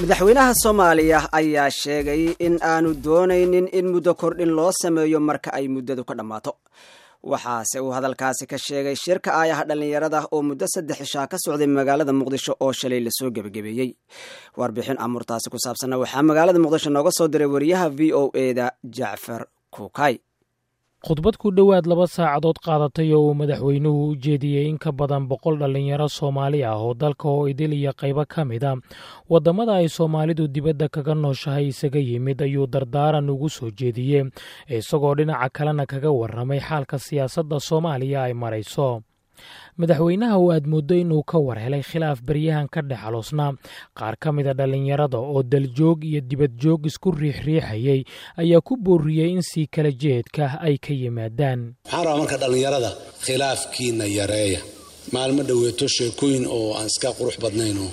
madaxweynaha soomaaliya ayaa sheegay in aanu doonaynin in muddo kordhin loo sameeyo marka ay muddadu ka dhammaato waxaase uu hadalkaasi ka sheegay shirka aayaha dhallinyarada oo muddo saddex ishaa ka socday magaalada muqdisho oo shalay lasoo gebagabeeyey warbixin amurtaasi ku saabsanna waxaa magaalada muqdisho nooga soo diray wariyaha v o eda jacfar kuukay khudbad ku dhowaad laba saacadood qaadatay oo uu madaxweynuhu u jeediyey in ka badan boqol dhallinyaro soomaali ah oo dalka oo idil iyo qaybo ka mid a waddamada ay soomaalidu dibadda kaga nooshahay isaga yimid ayuu dardaaran ugu soo jeediyey isagoo dhinaca kalena kaga warramay xaalka siyaasadda soomaaliya ay marayso madaxweynaha oo aad mooddo inuu ka war helay khilaaf baryahan ka dhex aloosnaa qaar ka mida dhallinyarada oo daljoog iyo dibadjoog isku riixriixayay ayaa ku booriyey in sii kala jeedka ay ka yimaadaan waxaan rabaa marka dhallinyarada khilaafkiina yareeya maalmo dhoweeto sheekooyin oo aan iska qurux badnaynoo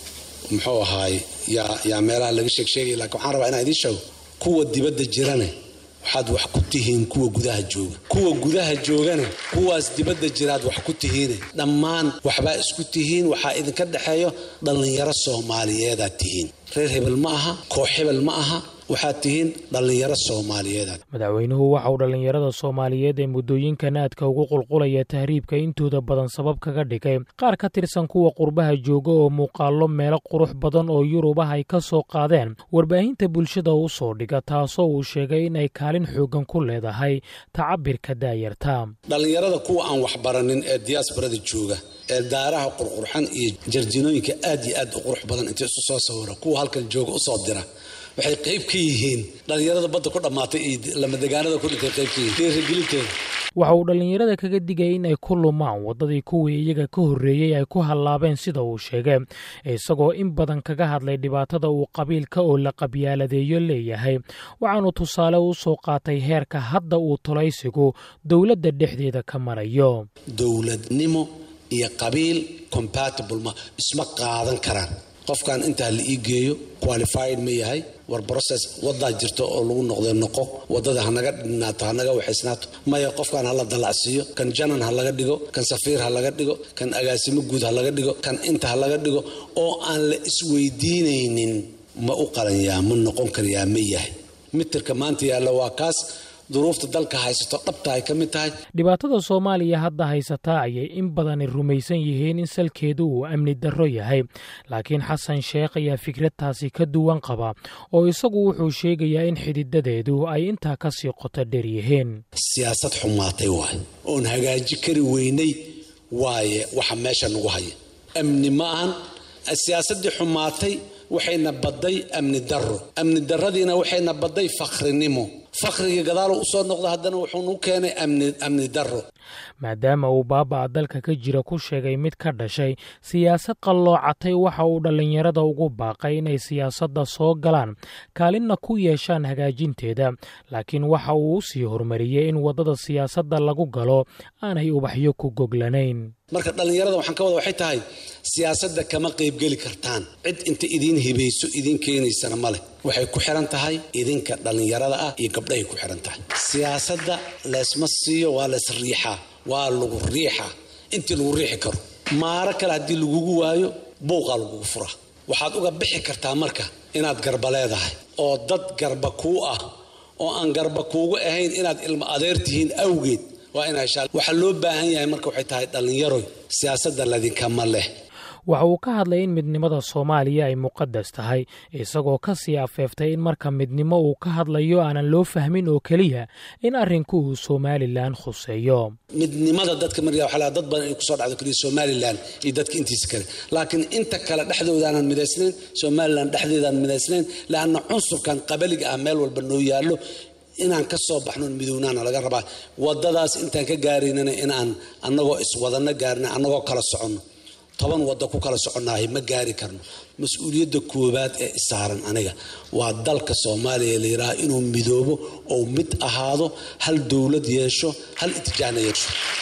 muxuu ahaay yaa meelaha laga sheegsheegay lakiin waxaan rabaa inaan idiin sheego kuwa dibadda jirane waxaad wax ku tihiin kuwa gudaha jooga kuwa gudaha joogana kuwaas dibadda jiraad wax ku tihiine dhammaan waxbaa isku tihiin waxaa idinka dhexeeyo dhallinyaro soomaaliyeedaad tihiin reer hebel ma aha koox hebel ma aha waxaad tihiin dhallinyaro soomaaliyeedaad madaxweynuhu waxa uu dhallinyarada soomaaliyeed ee muddooyinkan aadka ugu qulqulaya tahriibka intooda badan sabab kaga dhigay qaar ka tirsan kuwa qurbaha jooga oo muuqaallo meelo qurux badan oo yurub ah ay ka soo qaadeen warbaahinta bulshada u soo dhiga taasoo uu sheegay inay kaalin xooggan ku leedahay tacabirka daayarta dhallinyarada kuwa aan waxbaranin ee diyaasbarada jooga ee daaraha qurqurxan iyo jarjinooyinka aad iyo aad u qurux badan inta isu soo sawira kuwa halkan jooga usoo dira waxay qayb ka yihiin dhallinyarada badda ku dhammaatay iyo lamadegaanada ku dhintay qayb ka yihiin dhiirigelinteeda waxa uu dhallinyarada kaga digay in ay ku lumaan waddadii kuwii iyaga ka horreeyey ay ku hallaabeen sida uu sheegay isagoo in badan kaga hadlay dhibaatada uu qabiilka oo la qabyaaladeeyo leeyahay waxaanu tusaale u soo qaatay heerka hadda uu tolaysigu dowladda dhexdeeda ka marayo dowladnimo iyo qabiil compatible ma isma qaadan karaan qofkan intaa la ii geeyo qualified ma yahay war process wadaa jirta oo lagu noqdo noqo wadada hanaga dhinaato hanaga waxaysnaato maya qofkan hala dalacsiiyo kan janan ha laga dhigo kan safiir ha laga dhigo kan agaasimo guud ha laga dhigo kan inta ha laga dhigo oo aan la isweydiinaynin ma u qalanyaa ma noqon karayaa ma yahay mitirka maanta yaalla waa kaas duruufta dalka haysato dhabta ay ka mid tahay dhibaatada soomaaliya hadda haysataa ayay in badani rumaysan yihiin in salkeedu uu amni darro yahay laakiin xasan sheekh ayaa fikradtaasi ka duwan qaba oo isagu wuxuu sheegayaa in xididadeedu ay intaa ka sii qoto dheer yihiin siyaasad xumaatay waay oon hagaaji kari weynay waaye waxa meesha nagu haya amni ma ahan siyaasaddii xumaatay waxayna badday amni darro amni darradiina waxayna badday fakhrinimo fakhrigii gadaalo usoo noqda haddana wuxuunu keenay amni darro maadaama uu baaba'a dalka ka jira ku sheegay mid ka dhashay siyaasad qalloocatay waxa uu dhallinyarada ugu baaqay inay siyaasadda soo galaan kaalinna ku yeeshaan hagaajinteeda laakiin waxa uu u sii horumariyey in waddada siyaasadda lagu galo aanay ubaxyo ku goglanayn marka dhallinyarada waxaan ka wada waxay tahay siyaasadda kama qaybgeli kartaan cid inta idiin hibayso idiin keenaysana ma leh waxay ku xiran tahay idinka dhallinyarada ah iyo gabdhahay ku xiran tahay siyaasadda leesma siiyo waa lees riixaa waa lagu riixaa intii lagu riixi karo maaro kale haddii lagugu waayo buuqaa lagugu furaa waxaad uga bixi kartaa marka inaad garba leedahay oo dad garba kuu ah oo aan garba kuugu ahayn inaad ilmo adeer tihiin awgeed waa ina heshaa waxaa loo baahan yahay marka waxay tahay dhallinyaroy siyaasadda ladinkama leh waxa uu ka hadlay in midnimada soomaaliya ay muqadas tahay isagoo ka sii afeeftay in marka midnimo uu ka hadlayo aanan loo fahmin oo keliya in arrinku uu somalilan khuseeyo midnimada dadka markaa waxaa laga dad badan ay kusoo dhacdo keliya somalilan iyo dadka intiisa kale laakiin inta kale dhexdoodaanan midaysnayn somalilan dhexdeedaan midaysnayn leanna cunsurkan qabaliga ah meel walba noo yaallo inaan ka soo baxno midownaana laga rabaa wadadaas intaan ka gaaraynana inaan annagoo iswadano gaarina annagoo kala soconno toban wadda ku kala soconnahay ma gaari karno mas-uuliyadda koowaad ee isaaran aniga waa dalka soomaaliya la yidhaaha inuu midoobo oo mid ahaado hal dowlad yeesho hal itijaana yeesho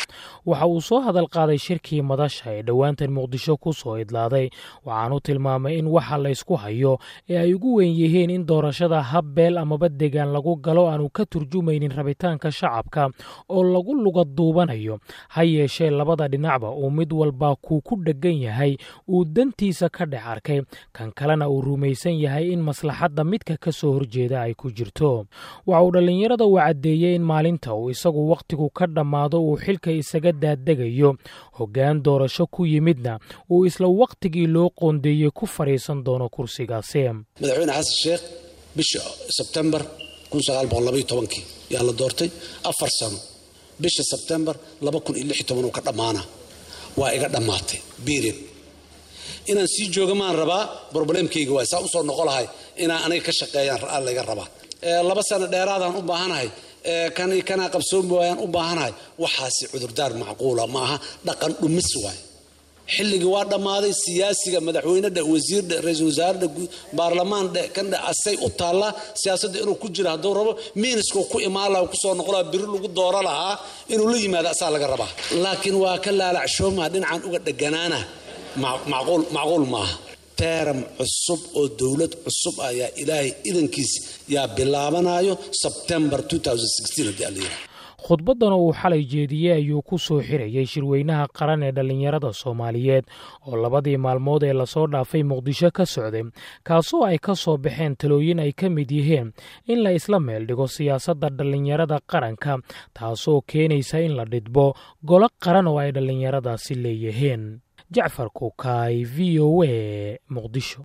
waxa uu soo hadal qaaday shirkii madasha ee dhowaantan muqdisho ku soo idlaaday waxaanu tilmaamay in waxa laysku hayo ee ay ugu weyn yihiin in doorashada hab beel amaba degaan lagu galo aanu ka turjumaynin rabitaanka shacabka oo lagu luga duubanayo ha yeeshee labada dhinacba uu mid walba kuu ku dheggan yahay uu dantiisa ka dhex arkay kan kalena uu rumaysan yahay in maslaxadda midka ka soo horjeeda ay ku jirto waxa uu dhallinyarada uu caddeeyey in maalinta uu isagu wakhtigu ka dhammaado uu xilka isaga daaddegayo hoggaan doorasho ku yimidna uu isla wakhtigii loo qoondeeyey ku fadhiisan doono kursigaasi madaxweyne xasan sheekh bisha sebtembar yaa la doortay afar sano bisha sebtembar uu ka dhammaana waa iga dhammaatay period inaan sii jooga maan rabaa broblemkayga waay saa usoo noqo lahay inaan aniga ka shaqeeyaan layga rabaa laba sano dheeraadaan u baahanahay kan kanaa qabsoomi waayaan u baahanahay waxaasi cudurdaar macquula ma aha dhaqan dhumis waay xilligii waa dhammaaday siyaasiga madaxweyne dhe wasiir dhe ra-iisul wasaare dhe baarlamaan dhe kan dhe asay u taallaa siyaasadda inuu ku jiro hadduu rabo miiniskuu ku imaan laha kusoo noqo laha biri lagu dooro lahaa inuu la yimaado asaa laga rabaa laakiin waa ka laalacshooma dhinacan uga dheganaana macquul maaha teeram cusub oo dowlad cusub ayaa ilaahay idankiis yaa bilaabanayo sebtembar haddii alla yidhaha khudbaddana uu xalay jeediyey ayuu ku soo xirayey shirweynaha qaran ee dhallinyarada soomaaliyeed oo labadii maalmood ee lasoo dhaafay muqdisho ka socday kaasoo ay ka soo baxeen talooyin ay ka mid yihiin in la isla meel dhigo siyaasadda dhallinyarada qaranka taasoo keenaysa in la dhidbo golo qaran oo ay dhallinyaradaasi leeyihiin jacfar kukaay v o a muqdisho